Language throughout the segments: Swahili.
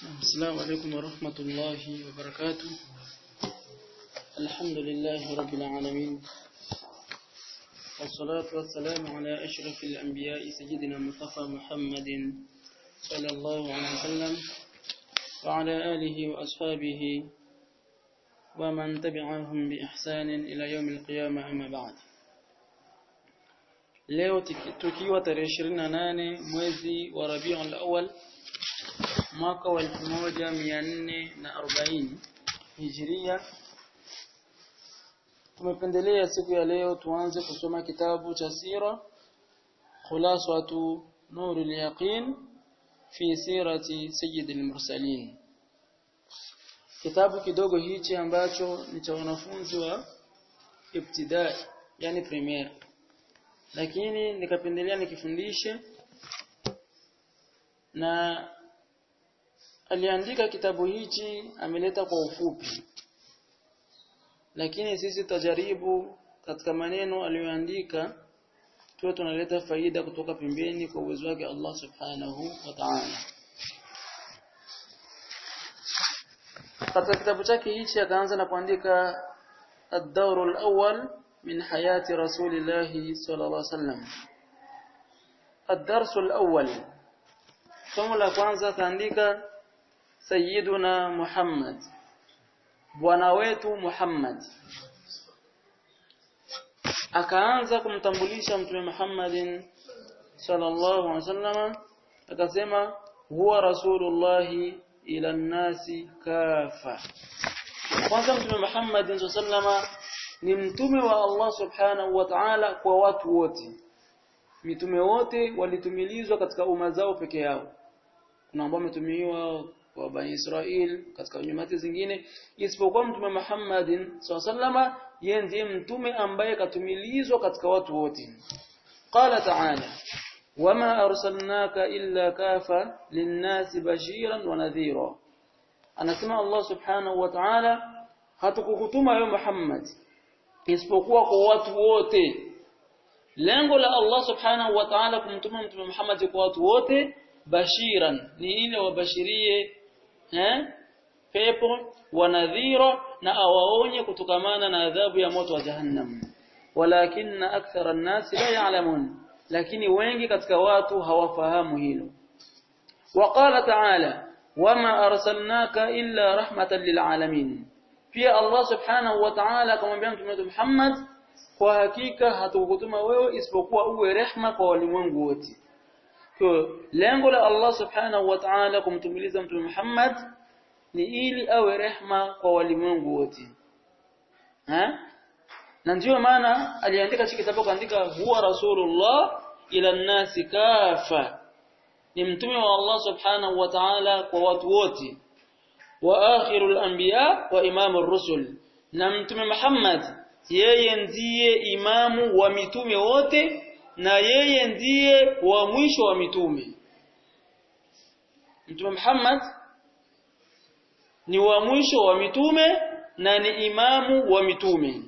السلام عليكم ورحمة الله وبركاته الحمد لله رب العالمين والصلاة والسلام على أشرف الأنبياء سيدنا مصطفى محمد صلى الله عليه وسلم وعلى آله وأصحابه ومن تبعهم بإحسان إلى يوم القيامة أما بعد leo tukiwa tarehe 28 mwezi wa Rabiul Awwal mwaka wa 1440 Hijria tumependelea siku ya leo tuanze kusoma kitabu cha sira khulasatu nurul yaqin fi sirati sayyidil mursalin kitabu kidogo hichi ambacho ni cha wanafunzi wa ibtidai yani premier lakini nikapendelea nikifundishe na aliandika kitabu hichi ameleta kwa ufupi lakini sisi tajaribu katika maneno aliyoandika tuwe tunaleta faida kutoka pembeni kwa uwezo wake Allah subhanahu wa ta'ala katika kitabu chake hichi akaanza na kuandika ad-dawr al-awwal min hayati rasulillah sallallahu alaihi wasallam ad-dars al-awwal somo la kwanza kaandika sayyiduna Muhammad bwana wetu Muhammad akaanza kumtambulisha mtume Muhammadin sallallahu alaihi wasallam akasema huwa rasulullah ila nasi kafa kwanza mtume Muhammadin sallallahu ni mtume wa Allah subhanahu wa ta'ala kwa watu wote mitume wote walitumilizwa katika umma zao peke yao kuna ambao wametumiwa kwa bani Israel katika nyumati zingine isipokuwa mtume Muhammadin SAW yeye ndiye mtume ambaye katumilizwa katika watu wote qala ta'ala wama arsalnaka illa kafa linnasi bashiran wa nadhira anasema Allah subhanahu wa ta'ala hatukukutuma wewe Muhammad isipokuwa kwa watu wote lengo la Allah subhanahu wa ta'ala kumtuma mtume Muhammad kwa watu wote bashiran ni ile wabashirie eh pepo wanadhira na awaonye kutokamana na adhabu ya moto wa jahannam walakinna akthara an-nas la ya'lamun lakini wengi katika watu hawafahamu hilo waqala ta'ala wama arsalnaka illa rahmatan lil'alamin pia Allah subhanahu wa ta'ala akamwambia mtume Muhammad kwa hakika hatukutuma wewe isipokuwa uwe rehma kwa walimwengu wote kwa lengo la Allah subhanahu wa ta'ala kumtumiliza mtume Muhammad ni ili awe rehma kwa walimwengu wote ha na ndio maana aliandika hiki kitabu kaandika huwa rasulullah ila nasi kafa ni mtume wa Allah subhanahu wa ta'ala kwa watu wote wa akhirul anbiya wa imamur rusul na mtume Muhammad yeye ndiye imamu wa mitume wote na yeye ndiye wa mwisho wa mitume Mtume Muhammad ni wa mwisho wa mitume na ni imamu wa mitume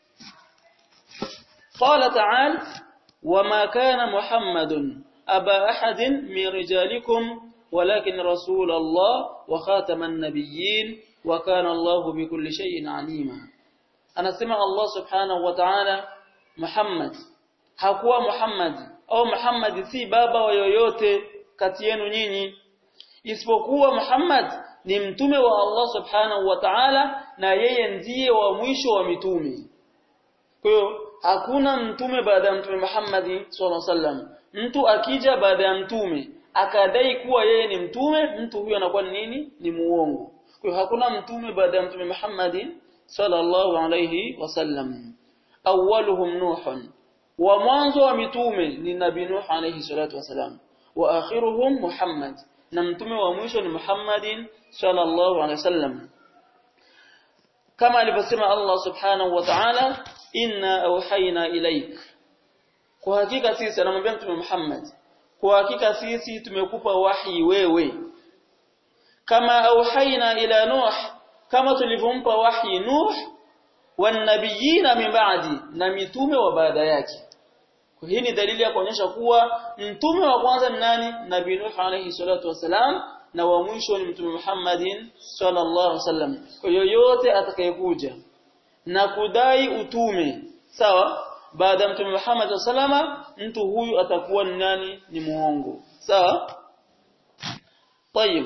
قال تعالى وما كان محمد أبا أحد من رجالكم ولكن رسول الله وخاتم النبيين وكان الله بكل شيء عليما أنا سمع الله سبحانه وتعالى محمد hakuwa Muhammad au Muhammad si baba wa yoyote kati yenu nyinyi isipokuwa Muhammad ni mtume wa Allah subhanahu wa ta'ala na yeye ndiye wa mwisho wa mitume kwa hiyo hakuna mtume baada ya mtume Muhammad sallallahu alaihi wasallam mtu akija baada ya mtume akadai kuwa yeye ni mtume mtu huyo anakuwa ni nini ni muongo kwa hiyo hakuna mtume baada ya mtume Muhammad sallallahu alaihi wasallam awwaluhum nuhun wa mwanzo wa mitume ni nabii Nuh alayhi salatu wasalam wa akhiruhum Muhammad na mtume wa mwisho ni Muhammadin sallallahu alayhi wasallam kama alivyosema Allah subhanahu wa ta'ala inna awhayna ilaik kwa hakika sisi anamwambia mtume Muhammad kwa hakika sisi tumekupa wahi wewe kama awhayna ila Nuh kama tulivyompa wahi Nuh wanabiyina min ba'di na mitume wa baada yake hii ni dalili ya kuonyesha kuwa mtume wa kwanza ni nani nabii Nuh alayhi salatu wasalam na wa mwisho ni mtume Muhammadin sallallahu alaihi wasallam kwa yoyote atakayekuja na kudai utume sawa baada ya mtume Muhammad sallama mtu huyu atakuwa ni nani ni muongo sawa طيب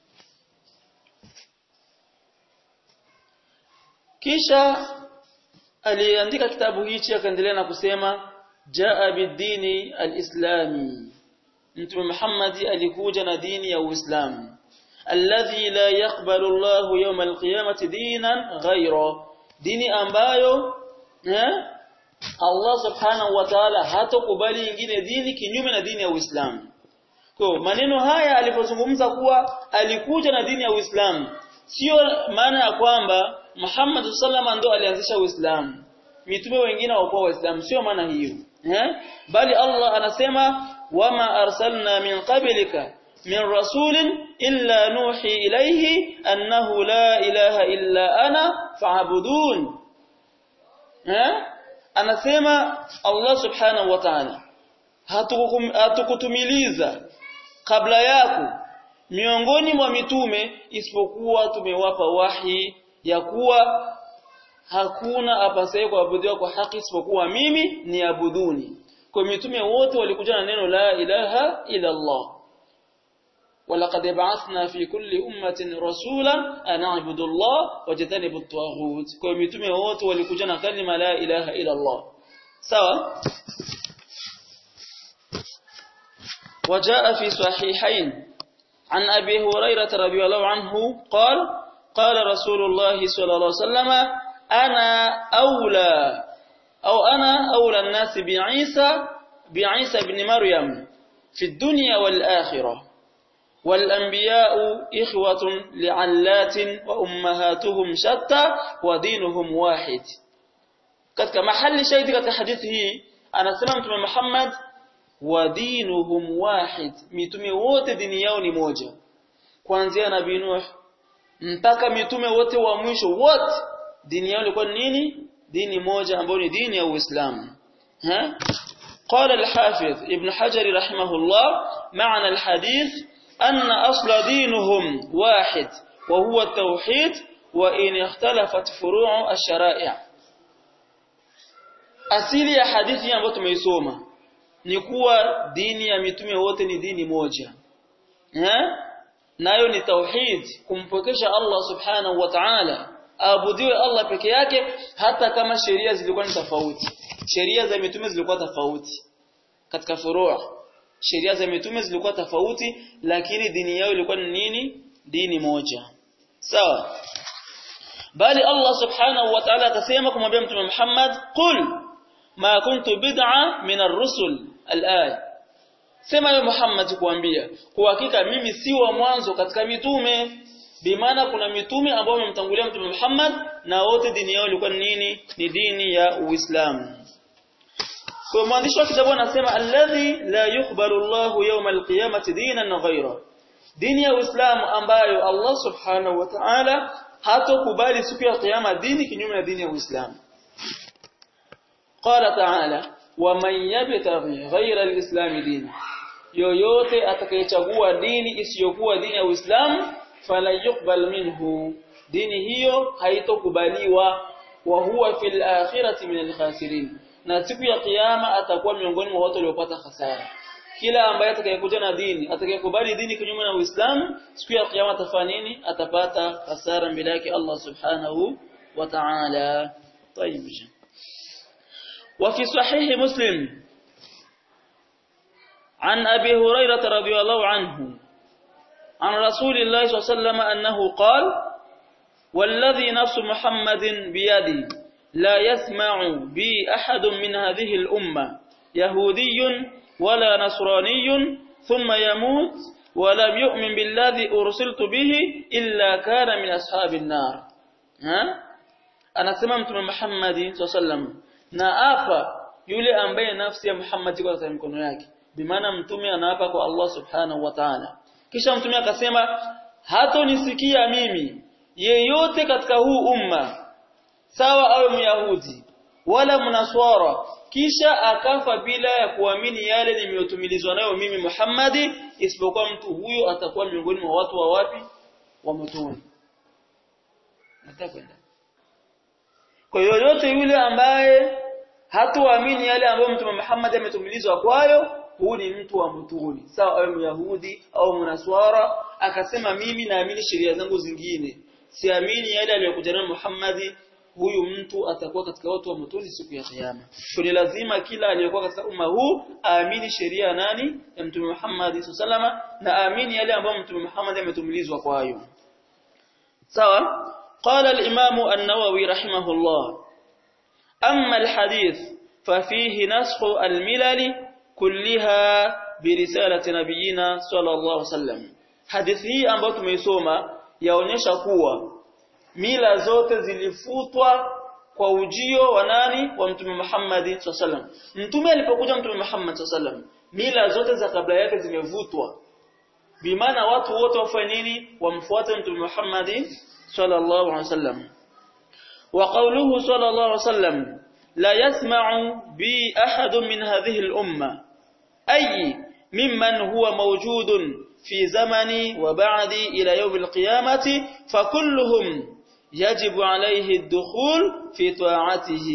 kisha aliandika kitabu hichi akaendelea na kusema jaa bidini alislami mtume Muhammad alikuja na dini ya Uislamu alladhi la yaqbalu Allah yawm alqiyamati dinan ghayra dini ambayo eh Allah subhanahu wa ta'ala hatokubali nyingine dini kinyume na dini ya Uislamu kwa maneno haya alipozungumza kuwa alikuja na dini ya Uislamu sio maana ya kwamba Muhammad sallama ndo alianzisha Uislamu mitume wengine hawakuwa waislamu sio maana hiyo eh bali Allah anasema wama arsalna min qablika min rasulin illa nuhi ilayhi annahu la ilaha illa ana fa'budun eh anasema Allah subhanahu wa ta'ala hatukutumiliza kabla yako miongoni mwa mitume isipokuwa tumewapa wahi ya kuwa hakuna apasaye kuabudiwa kwa haki isipokuwa mimi ni abuduni kwa mitume wote walikuja na neno la ilaha ila Allah ولقد بعثنا في كل أمة رسولا أن اعبدوا الله واجتنبوا الطاغوت kwa mitume wote walikuja na kalima la ilaha ila Allah sawa وجاء في صحيحين عن أبي هريرة رضي الله عنه قال قال رسول الله صلى الله عليه وسلم أنا أولى أو أنا أولى الناس بعيسى بعيسى بن مريم في الدنيا والآخرة والأنبياء إخوة لعلات وأمهاتهم شتى ودينهم واحد katika mahali shahidi katika hadithi hii anasema mtume Muhammad wa dinuhum wahid mitume wote dini yao ni moja kuanzia nabii Nuh mpaka mitume wote wa mwisho wote dini yao ilikuwa nini dini moja ambayo ni dini ya Uislamu ha قال الحافظ ابن حجر رحمه الله معنى الحديث أن أصل دينهم واحد وهو التوحيد وإن اختلفت فروع الشرائع asili ya hadithi ambayo tumeisoma ni kuwa dini ya mitume wote ni dini moja eh nayo ni tauhid kumpokesha Allah subhanahu wa ta'ala aabudiwe Allah peke yake hata kama sheria zilikuwa ni tofauti sheria za mitume zilikuwa tofauti katika furua sheria za mitume zilikuwa tofauti lakini dini yao ilikuwa ni nini dini moja sawa bali Allah subhanahu wa ta'ala akasema kumwambia mtume Muhammad qul ma kuntu bid'a min ar-rusul al-ay sema yo Muhammad kuambia kwa hakika mimi si wa mwanzo katika mitume bimaana kuna mitume ambao wamemtangulia mtume Muhammad na wote dini yao ilikuwa ni nini ni dini ya Uislamu kwa mwandishi wa kitabu anasema alladhi la yuqbalu Allahu yawm al-qiyamati dinan ghayra dini ya Uislamu ambayo Allah subhanahu wa ta'ala hatokubali siku ya kiyama dini kinyume na dini ya Uislamu qala ta'ala wa man yabtaghi ghayra al-islam dina yoyote atakayechagua dini isiyokuwa dini ya Uislamu fala yuqbal minhu dini hiyo haitokubaliwa wa huwa fil akhirati min al-khasirin na siku ya kiyama atakuwa miongoni mwa watu waliopata hasara kila ambaye atakayekuja na dini atakayekubali dini kinyume na Uislamu siku ya kiyama atafanya nini atapata hasara mbele yake Allah subhanahu wa ta'ala طيب وفي صحيح مسلم عن أبي هريرة رضي الله عنه عن رسول الله صلى الله عليه وسلم أنه قال والذي نفس محمد بيدي لا يسمع بي أحد من هذه الأمة يهودي ولا نصراني ثم يموت ولم يؤمن بالذي أرسلت به إلا كان من أصحاب النار ها أنا سمعت من محمد صلى الله عليه وسلم na apa yule ambaye nafsi ya Muhammad iko katika mikono yake bimaana mtume anaapa kwa Allah subhanahu wa ta'ala kisha mtume akasema hatonisikia mimi yeyote katika huu umma sawa awe myahudi wala mnaswara kisha akafa bila ya kuamini yale nimeyotumilizwa nayo mimi Muhammadi isipokuwa mtu huyo atakuwa miongoni mwa watu wa wapi wa motoni atakwenda kwa yoyote yule ambaye hatuamini yale ambayo mtume Muhammad ametumilizwa kwayo huu ni mtu wa motoni sawa awe myahudi au mnaswara akasema mimi naamini sheria zangu zingine siamini yale aliyokuja nayo Muhammad huyu mtu atakuwa katika watu wa motoni siku ya kiyama. Kwa lazima kila aliyekuwa katika umma huu aamini sheria nani ya Mtume Muhammad sallama na aamini yale ambayo Mtume Muhammad ametumilizwa kwayo. Sawa? قال الإمام النووي رحمه الله أما الحديث ففيه نسخ الملل كلها برسالة نبينا صلى الله عليه وسلم حديث hii ambayo tumeisoma yaonyesha kuwa mila zote zilifutwa kwa ujio wa nani wa mtume Muhammad sallam mtume alipokuja mtume Muhammad sallam mila zote za kabla yake zimevutwa bimaana watu wote wafanye nini wamfuate mtume Muhammad sallallahu alaihi wasallam wa qawluhu sallallahu alaihi wasallam la yasma'u bi ahad min hadhihi al-umma ay mimman huwa mawjudun في زمني وبعدي إلى يوم القيامة فكلهم يجب عليه الدخول في طاعته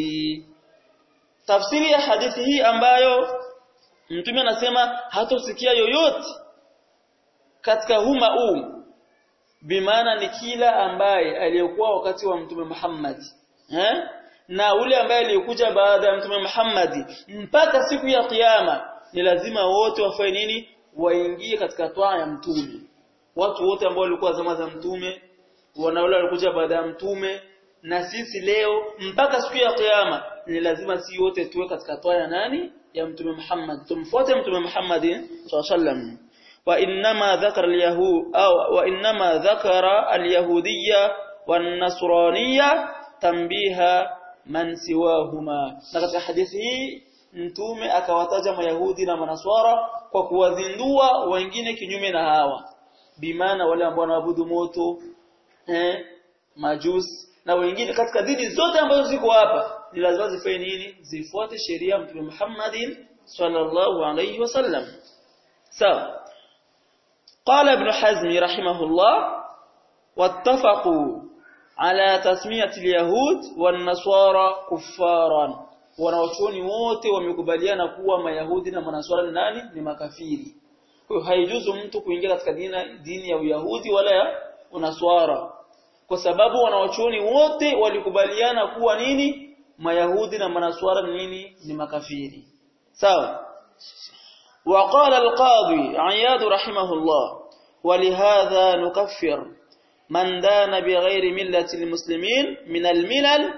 تفسير ya hadithi hii ambayo mtume anasema hatosikia yoyote katika huma huu bimaana ni kila ambaye aliyekuwa wakati wa mtume Muhammad eh? na ule ambaye aliyekuja baada ya mtume Muhammad mpaka siku ya kiyama ni lazima wote wafanye nini waingie katika toa ya mtume watu wote ambao walikuwa zama za mtume wana wale walikuja baada ya mtume na sisi leo mpaka siku ya kiyama ni lazima si wote tuwe katika toa ya nani ya mtume Muhammad tumfuate mtume Muhammad sallam wa inma dhakara alyahud au wa inma dhakara alyahudiyya wan nasraniyya tambiha man siwahuma na katika hadithi hii mtume akawataja mayahudi na manaswara kwa kuwazindua wengine kinyume na hawa bimana wale ambao wanaabudu moto eh majusi na wengine katika dini zote ambazo ziko hapa ni lazima zifanye nini zifuate sheria ya mtume Muhammadin sallallahu alayhi wasallam sawa قال ابن حزم رحمه الله واتفقوا على تسمية اليهود والنصارى كفارا wanaochuoni wote wamekubaliana kuwa mayahudi na manaswara ni nani ni makafiri kwa hiyo haijuzu mtu kuingia katika dini, dini ya uyahudi wala ya unaswara kwa sababu wanaochuoni wote walikubaliana kuwa nini mayahudi na manaswara ni nini ni makafiri sawa وقال القاضي عياد رحمه الله ولهذا نكفر من دان بغير ملة المسلمين من الملل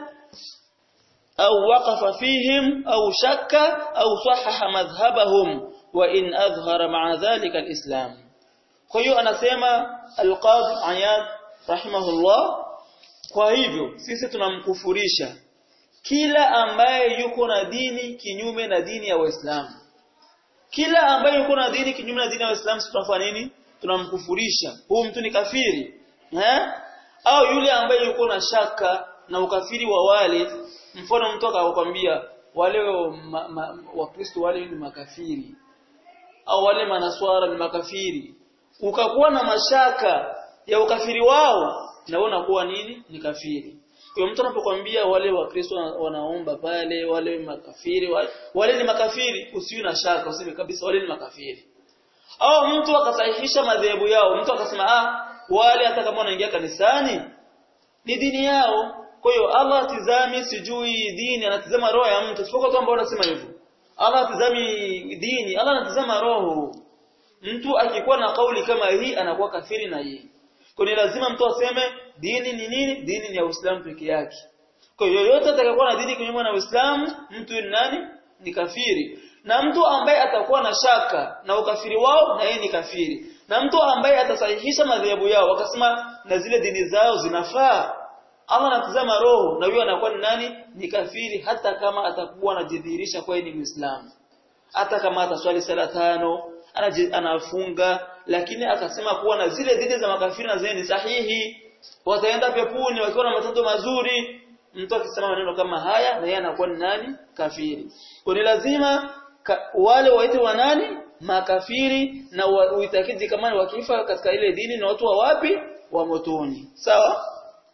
أو وقف فيهم أو شك أو صحح مذهبهم وإن أظهر مع ذلك الإسلام kwa anasema al-Qadhi Ayad rahimahullah kwa hivyo sisi tunamkufurisha kila ambaye yuko na dini kinyume na dini ya Waislamu kila ambaye yuko na dini kinyume na dini ya Waislamu tunafanya nini tunamkufurisha huyu mtu ni kafiri eh au yule ambaye yuko na shaka na ukafiri wa wale mfano mtu akakwambia wale wakristo wale ni makafiri au wale manaswara ni makafiri ukakuwa na mashaka ya ukafiri wao na wewe unakuwa nini ni kafiri kwa mtu anapokuambia wale wakristo wanaomba pale wale makafiri wale, wale ni makafiri usiwe na shaka useme kabisa wale ni makafiri au mtu akasahihisha madhehebu yao mtu akasema ah wale hata kama wanaingia kanisani ni dini yao kwa hiyo Allah atizami sijui dini anatizama roho ya mtu sipokuwa tu ambao wanasema hivyo Allah atizami dini Allah anatizama roho mtu akikuwa na kauli kama hii anakuwa kafiri na yeye kwa ni lazima mtu aseme dini ni nini dini ni ya Uislamu peke yake kwa hiyo yoyote atakayokuwa na dini kinyume na Uislamu mtu ni nani ni kafiri na mtu ambaye atakuwa na shaka na ukafiri wao na yeye ni kafiri na mtu ambaye atasahihisha madhehebu yao wakasema na zile dini zao zinafaa Allah anatazama roho na huyo anakuwa ni nani ni kafiri hata kama atakuwa anajidhihirisha kwa ni Muislamu hata kama ataswali sala tano anafunga lakini akasema kuwa na zile dini za makafiri na zile ni sahihi wataenda peponi wakiwa na matendo mazuri mtu akisema maneno kama haya na yeye anakuwa ni nani kafiri kwa ni lazima ka, wale waite wa nani makafiri na uitakidi kama wakifa katika ile dini na watu wa wapi wa motoni sawa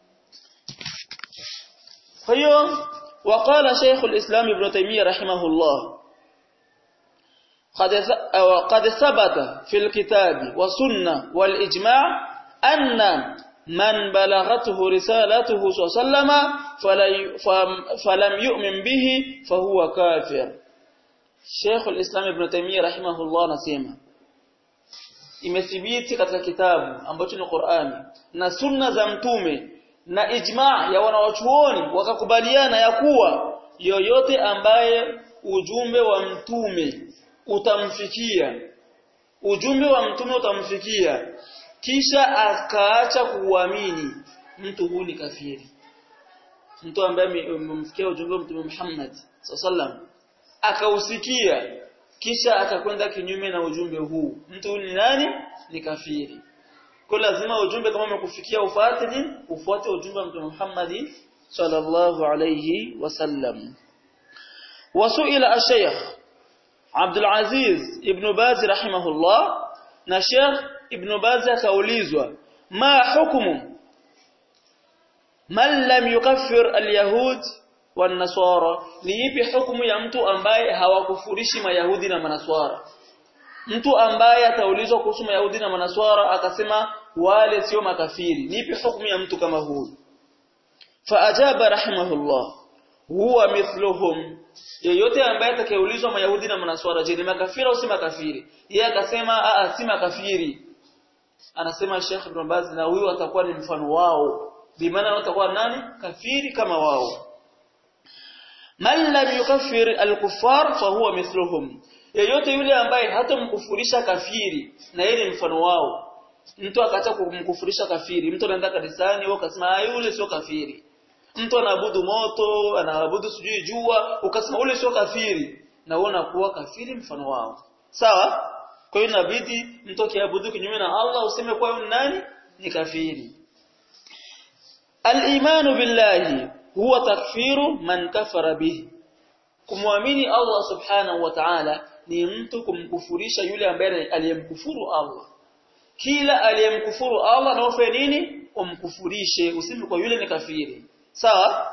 kwa hiyo وقال شيخ الإسلام ابن تيمية رحمه الله قد قد ثبت في الكتاب والسنة والإجماع أن من بلغته رسالته صلى الله عليه وسلم فلم يؤمن به فهو كافر شيخ الإسلام ابن تيمية رحمه الله نسيما imethibiti katika kitabu ambacho ni Qur'ani na sunna za mtume na ijma ya wanawachuoni wakakubaliana ya kuwa yoyote ambaye ujumbe wa mtume utamfikia ujumbe wa mtume utamfikia kisha akaacha kuuamini mtu huyu ni kafiri mtu ambaye umemfikia ujumbe wa mtume Muhammad sallam akausikia kisha akakwenda kinyume na ujumbe huu mtu huyu ni nani ni kafiri kwa lazima ujumbe kama umekufikia ufuate nini ufuate ujumbe wa mtume Muhammad sallallahu alayhi wasallam wasuila ash-shaykh Abdul Aziz ibn Baz rahimahullah na Sheikh ibn Baz akaulizwa ma hukumu man lam yukaffir al-yahud wan-nasara ni ipi hukumu ya mtu ambaye hawakufurishi mayahudi na manaswara mtu ambaye ataulizwa kuhusu mayahudi na manaswara akasema wale sio makafiri ni ipi hukumu ya mtu kama huyu faajaba rahimahullah huwa mithluhum yeyote ambaye atakayeulizwa mayahudi na manaswara je ni makafiri au si makafiri yeye akasema a si makafiri anasema Sheikh Ibn Baz na huyo atakuwa ni mfano wao bimaana watakuwa nani kafiri kama wao man lam yukaffir al-kuffar fa huwa mithluhum yeyote yule ambaye hatomkufurisha kafiri na yeye ni mfano wao mtu akaacha kumkufurisha kafiri mtu anaenda kanisani wewe ukasema yule sio kafiri mtu anaabudu moto anaabudu sijui jua ukasema ule sio kafiri na wewe unakuwa kafiri mfano wao sawa kwa hiyo inabidi mtu akiabudu kinyume na Allah useme kwa yule nani ni kafiri al-imanu billahi huwa takfiru man kafara bihi kumwamini Allah subhanahu wa ta'ala ni mtu kumkufurisha yule ambaye aliyemkufuru Allah kila aliyemkufuru Allah na ufanye nini umkufurishe useme kwa yule ni kafiri sawa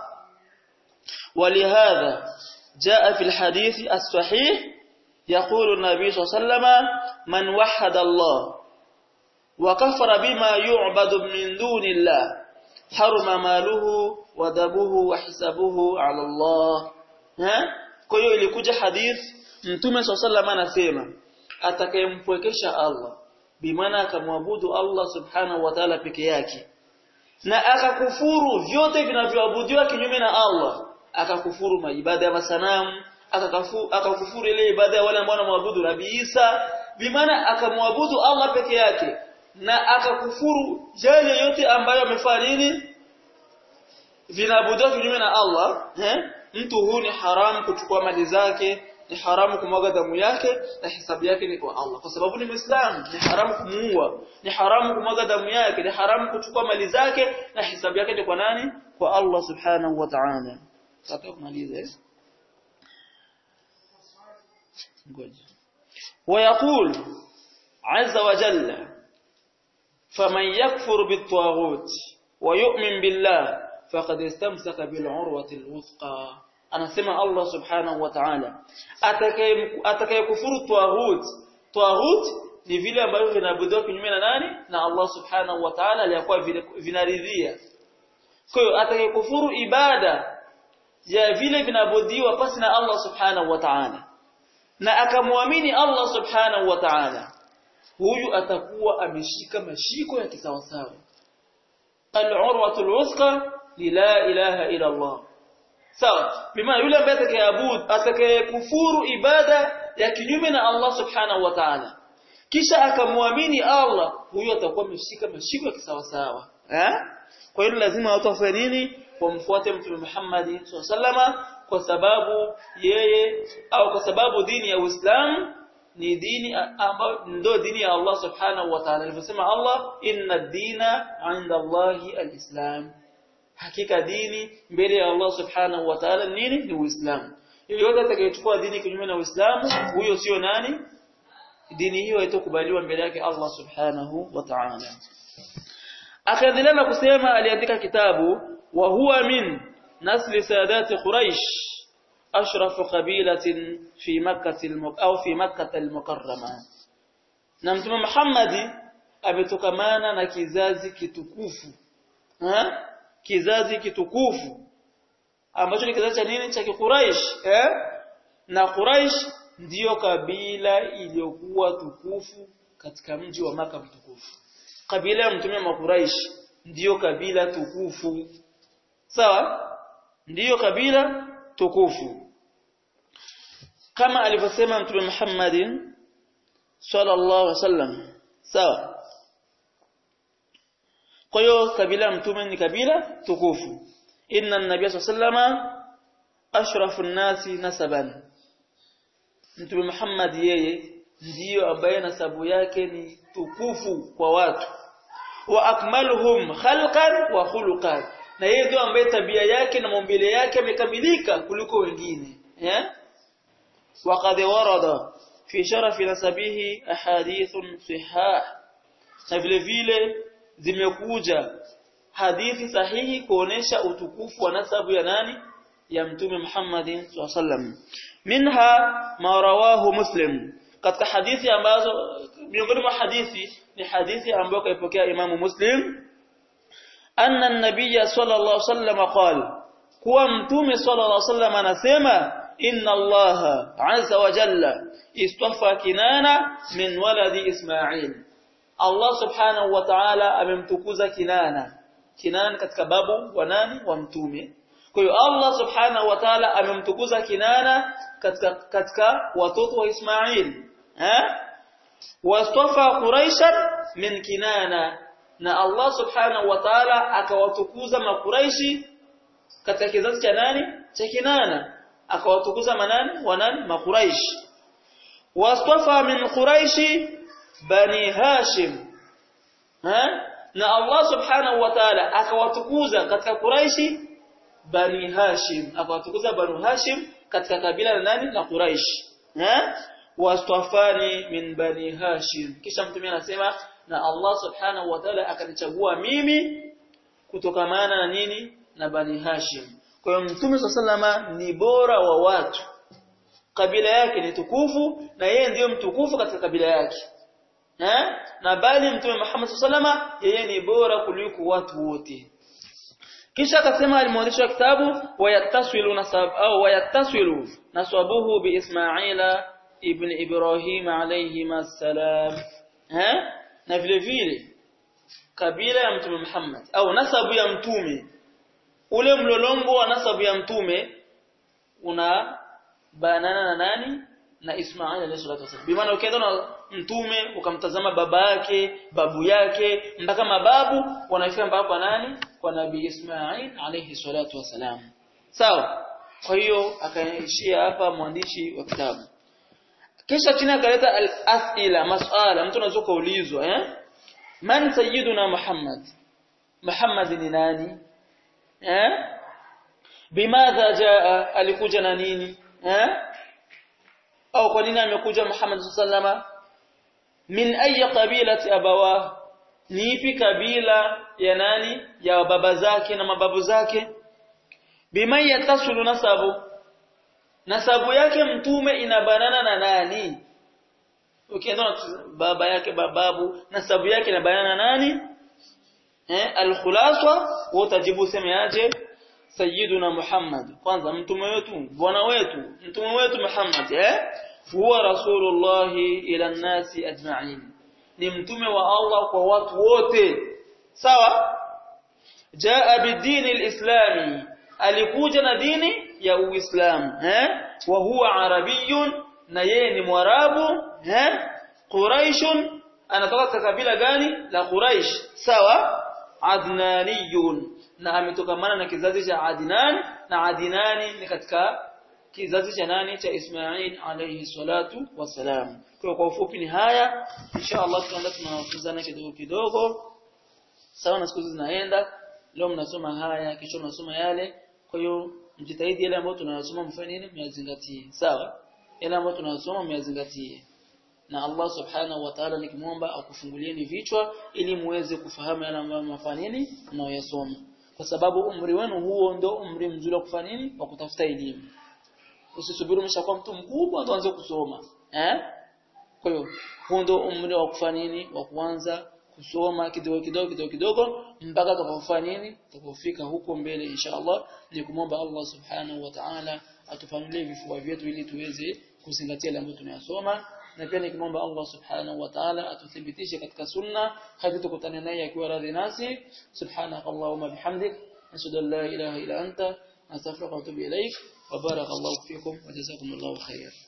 ولهذا جاء في الحديث الصحيح يقول النبي صلى الله عليه وسلم من وحد الله وكفر بما يعبد من دون الله حرم ماله ودبه وحسابه على الله ها kwa hiyo ilikuja hadith mtume sallallahu anasema atakayempwekesha Allah bimaana akamwabudu Allah subhanahu wa ta'ala peke yake na akakufuru vyote vinavyoabudiwa kinyume na Allah akakufuru maibada ya masanamu akakufuru ile ibada ya wale ambao wanamwabudu Nabii Isa bimaana akamwabudu Allah peke yake na akakufuru yale yote ambayo amefanya nini vinaabudiwa kinyume na Allah eh? mtu huyu ni haramu kuchukua mali zake ni haramu kumwaga damu yake na hisabu yake ni kwa Allah kwa sababu ni Muislamu ni haramu kumuua ni haramu kumwaga damu yake ni haramu kuchukua mali zake na hisabu yake ni kwa nani kwa Allah subhanahu wa ta'ala sasa kumaliza eh ngoja ويقول عز وجل فمن يكفر بالطاغوت ويؤمن بالله فقد استمسك بالعروة الوثقى anasema Allah subhanahu wa ta'ala atakayekufuru tawaghut tawaghut ni vile ambavyo vinaabudiwa kinyume na nani na Allah subhanahu wa ta'ala aliyakuwa vinaridhia kwa hiyo atakayekufuru ibada ya vile vinaabudiwa pasi na Allah subhanahu wa ta'ala na akamwamini Allah subhanahu wa ta'ala huyu atakuwa ameshika mashiko ya kisawasawa al-urwatul wuthqa la ilaha illa Allah sawa bima yule ambaye atakayeabudu atakayekufuru ibada ya kinyume na Allah subhanahu wa ta'ala kisha akamwamini Allah huyo atakuwa ameshika mashiko ya kisawasawa eh kwa hiyo lazima watu wafanye nini wamfuate mtume Muhammad sallama kwa sababu yeye au kwa sababu dini ya Uislamu ni dini ambayo ndio dini ya Allah subhanahu wa ta'ala alivyosema Allah inna ad-dina 'inda Allahi al-islam hakika dini mbele ya Allah subhanahu wa ta'ala nini ni Uislamu yoyote atakayechukua dini kinyume na Uislamu huyo sio nani dini hiyo haitokubaliwa mbele yake Allah subhanahu wa ta'ala akaendelea na kusema aliandika kitabu wa huwa min nasli sadati quraish ashrafu qabilatin fi makkah au fi makkah al-mukarrama na mtume Muhammad ametokamana na kizazi kitukufu ha? kizazi kitukufu ambacho ni kizazi cha nini cha Quraysh eh na Quraysh ndiyo kabila iliyokuwa tukufu katika mji wa maka mtukufu kabila ya mtume wa Quraysh ndiyo kabila tukufu sawa ndiyo kabila tukufu kama alivyosema mtume Muhammadin sallallahu alaihi wasallam sawa kwa hiyo kabila mtume ni kabila tukufu inna an-nabiy sallallahu ashrafu an-nasi nasaban mtume Muhammad yeye ndiyo ambaye nasabu yake ni tukufu kwa watu wa akmaluhum khalqan wa khuluqan na yeye ndio ambaye tabia yake na maumbile yake yamekamilika kuliko wengine eh وقد ورد في شرف نسبه احاديث صحاح na vile vile zimekuja hadithi sahihi kuonesha utukufu wa nasabu ya nani ya mtume Muhammadin sallam minha ma rawahu muslim katika hadithi ambazo miongoni mwa hadithi ni hadithi ambayo kaipokea Imam Muslim anna an-nabiy sallallahu alaihi wasallam qala kuwa mtume sallallahu alaihi wasallam anasema inna allaha azza wa jalla istafa kinana min waladi isma'il Allah subhanahu wa ta'ala amemtukuza kinana kinana katika babu wa nani wa mtume kwa hiyo Allah subhanahu wa ta'ala amemtukuza kinana katika katika watoto wa Ismail eh wastafa quraishan min kinana na Allah subhanahu wa ta'ala akawatukuza makuraishi katika kizazi cha nani cha kinana akawatukuza manani wanani makuraishi wastafa min quraishi bani hashim ha na Allah subhanahu wa ta'ala akawatukuza katika quraishi bani hashim akawatukuza banu hashim katika kabila la nani la quraish ha wastafani min bani hashim kisha mtume anasema na Allah subhanahu wa ta'ala akanichagua mimi kutokamana na nini na bani hashim kwa hiyo mtume sallama ni bora wa watu kabila yake ni tukufu na yeye ndiyo mtukufu katika kabila yake eh na bali mtume Muhammad sallama yeye ni bora kuliko watu wote kisha akasema alimwandishi wa kitabu wayataswilu nasab au wayataswilu nasabuhu bi Ismaila ibn Ibrahim alayhi masalam eh na vile vile kabila ya mtume Muhammad au nasabu ya mtume ule mlolongo wa nasabu ya mtume una banana na nani na Ismail alayhi salatu wasallam bimaana ukienda na mtume ukamtazama baba yake babu yake mpaka mababu wanafika mpaka kwa nani kwa nabii Ismail alayhi salatu wasalam sawa kwa hiyo akaishia hapa mwandishi wa kitabu kisha chini akaleta al-as'ila mas'ala mtu anaweza kuulizwa eh man sayyiduna Muhammad Muhammad ni nani eh bimadha jaa alikuja na nini eh au kwa nini amekuja Muhammad sallama min ayi qabilati abawa ni ipi kabila ya nani ya baba zake na mababu zake bima yatasulu nasabu nasabu yake mtume inabanana na nani ukienda baba yake bababu nasabu yake inabanana na nani eh alkhulasa utajibu semeaje sayyiduna Muhammad kwanza mtume wetu bwana wetu mtume wetu Muhammad eh huwa rasulullah ila nasi ajma'in ni mtume wa Allah kwa watu wote sawa jaa bidini alislami alikuja na dini ya uislamu eh wa huwa arabiyun na yeye ni mwarabu eh quraishun anatoka katika kabila gani la quraish sawa adnaniyun na ametokamana na kizazi cha Adnan na Adnani ni katika kizazi cha nani cha Ismail alayhi salatu wasalam kwa kwa ufupi ni haya insha Allah tunaenda tunafunzana kidogo kidogo sawa na siku zinaenda leo mnasoma haya kesho mnasoma yale kwa hiyo mjitahidi yale ambayo tunayosoma mfanye nini myazingatie sawa yale ambayo tunayosoma myazingatie na Allah subhanahu wa ta'ala nikimwomba akufungulieni vichwa ili muweze kufahamu yale ambayo mnafanya nini mnaoyasoma kwa sababu umri wenu huo ndio umri mzuri wa kufanya nini wa kutafuta elimu usisubiri umeshakuwa mtu mkubwa ndio uanze kusoma eh kwa hiyo huo ndio umri wa kufanya nini wa kuanza kusoma kidogo kidogo kidogo kidogo mpaka utakapofanya nini utakapofika huko mbele inshallah ni kumomba Allah subhanahu wa ta'ala atufanulie vifua vyetu ili tuweze kuzingatia yale ambayo tunayasoma na pia nikimwomba Allah subhanahu wa ta'ala atuthibitishe katika sunna hadi tukutane naye akiwa radhi nasi subhanaka allahumma bihamdik nashhadu an la ilaha illa anta astaghfiruka wa atubu ilaik wa barakallahu fikum wa jazakumullahu khairan